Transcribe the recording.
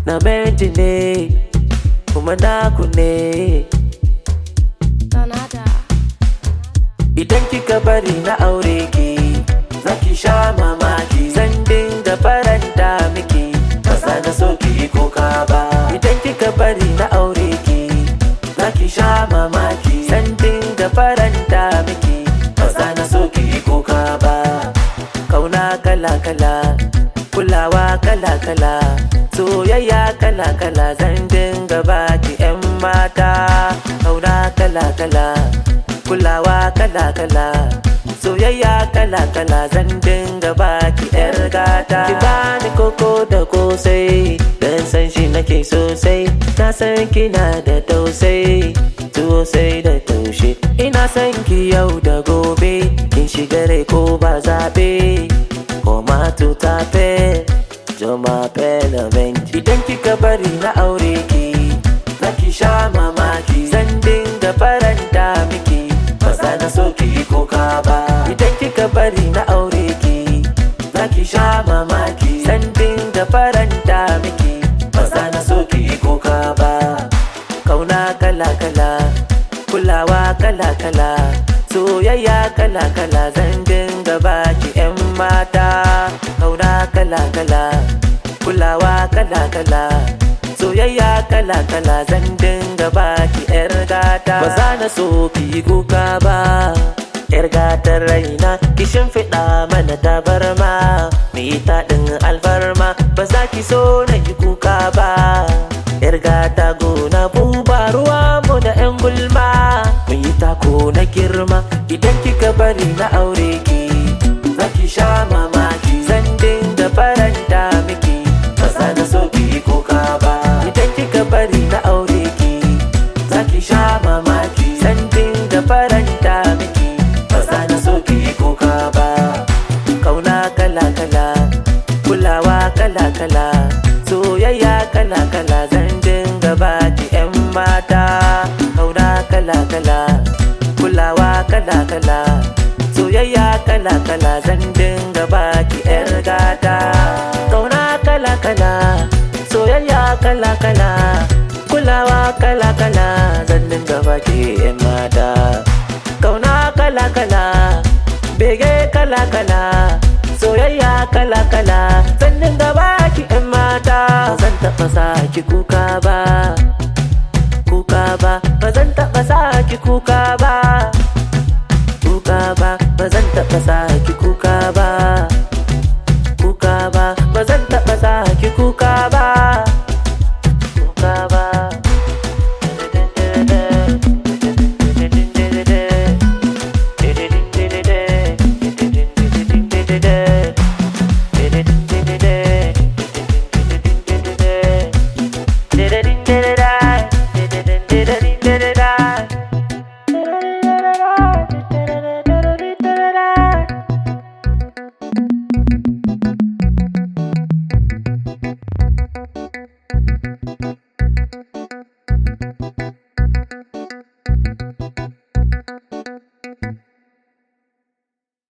na menti ne kuma naku ne Donada. idan kika bari na aure ki zaki sha mamaki zan dinga faranta miki ba za na so ki yi kuka ba idan kika bari na aure ki zaki sha mamaki zan dinga faranta miki ba za na so ki yi kuka ba kauna kala kala kulawa kala kala soyayya kala kala zan dinga baki yan mata kauna kala kala kulawa kala kala soyayya kala kala zan dinga baki yar gata ki bani koko da kosai dan san shi nake sosai na san kina da tausai sosai da taushe ina san ki yau da gobe kin shiga rai ko ba zabe ko ma ta fe joma pelamen idan kika bari na aure ki zaki sha mamaki zan dinga faranta miki ba za na so ki yi kuka ba idan kika bari na aure ki zaki sha mamaki zan dinga faranta miki ba za na so ki yi kuka ba kauna kala kala kulawa kala kala soyayya kala kala zan dinga baki yan mata kauna kala kala kulawa kala kala soyayya kala kala zan dinga baki yar gata ba za na so ki yi kuka ba yar gatar raina ki shimfiɗa mana tabarma mu yi taɗin alfarma ba za ki so na yi kuka ba yar gata gona buba ruwa mu da yan gulma mu yi tako na girma idan kika bari na aure ki za ki sha mamaki zan dinga faranta miki ba za na so ki yi kuka ba idan kika bari na aure ki za ki sha mamaki zan dinga faranta miki ba za na so ki yi kuka ba kauna kala kala kulawa kala kala soyayya kala kala zan dinga baki yan mata kauna kala kala kulawa kala kala soyayya kala kala zan dinga baki yar gata kauna kala kala soyayya kala kala kulawa kala kala zan dinga baki yan mata kauna kala kala bege kala kala soyayya kala kala zan dinga baki yan mata zan taɓa sa ki kuka ba kuka ba ba zan taɓa sa ki kuka ba kuka ba ba zan taɓa sa ki